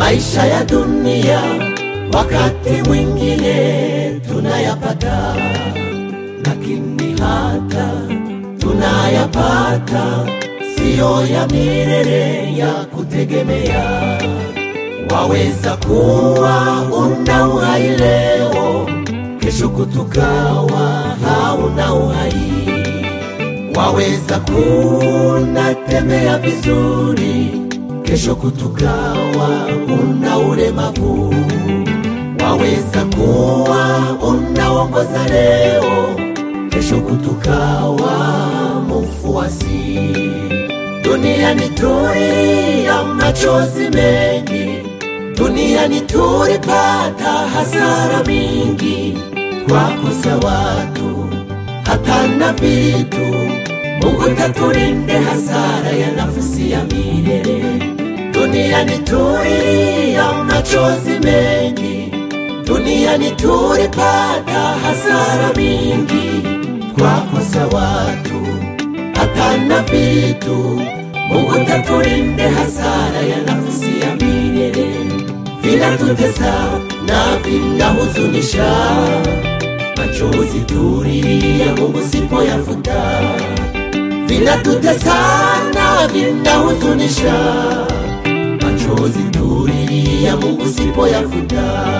Maisha ya dunia wakati mwingine tunayapata, lakini hata tunayapata siyo ya milele ya kutegemea. Waweza kuwa una uhai leo, kesho kutukawa hauna uhai. Waweza kunatembea vizuri, kesho kutukawa una ulemavu. Waweza kuwa unaongoza leo, kesho kutukawa mfuasi. Duniani tulia machozi mengi, duniani tulipata hasara mingi kwa kosa watu hata na vitu. Mungu tatulinde hasara ya nafsi ya milele. Duniani tulia machozi mengi, duniani tulipata hasara mingi kwa kosa watu hata na vitu. Mungu tatulinde hasara ya nafsi ya milele. Vinatutesa na vinahuzunisha, machozi tulilia Mungu sipoyafuta. Vinatutesa na vinahuzunisha, machozi tulilia Mungu sipoyafuta.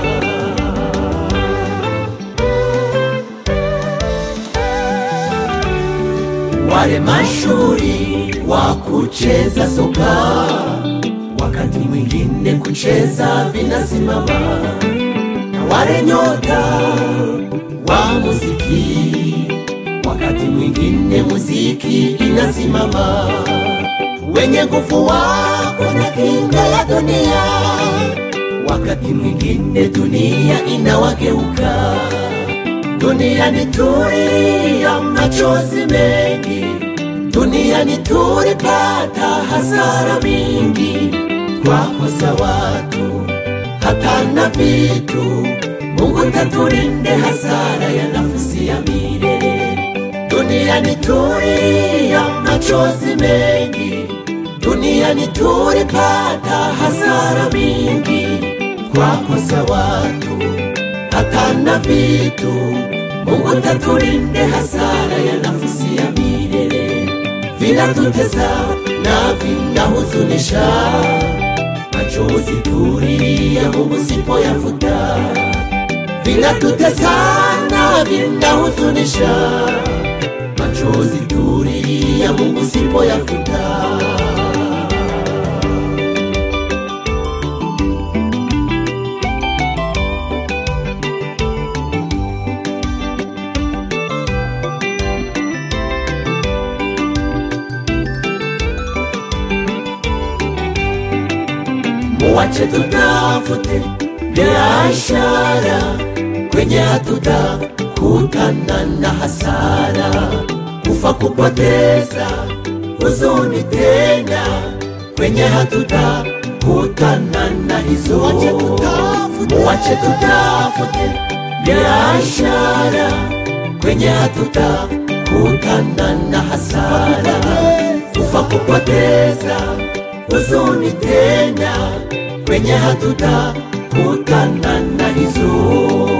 wale mashuhuri wa kucheza soka, wakati mwingine kucheza vinasimama, na wale nyota wa muziki, wakati mwingine muziki inasimama. Wenye nguvu wako na kinga ya dunia, wakati mwingine dunia inawageuka duniani tulia machozi mengi, duniani tulipata hasara mingi kwa kosa watu hata na vitu. Mungu tatulinde hasara ya nafsi ya milele. Duniani tulia machozi mengi, duniani tulipata hasara mingi kwa kosa watu hata na vitu. Mungu tatulinde hasara ya nafsi ya milele. Vinatutesa na vinahuzunisha, machozi tulilia Mungu sipoyafuta. Vinatutesa na vinahuzunisha, machozi tulilia Mungu sipoyafuta. Muwache tutafute biashara kwenye hatutakutana na hasara, kufa kupoteza huzuni tena kwenye hatutakutana na hizo. Muwache tutafute biashara kwenye hatutakutana na hasara, kufa kupoteza huzuni tena kwenye hatutakutana na hizo.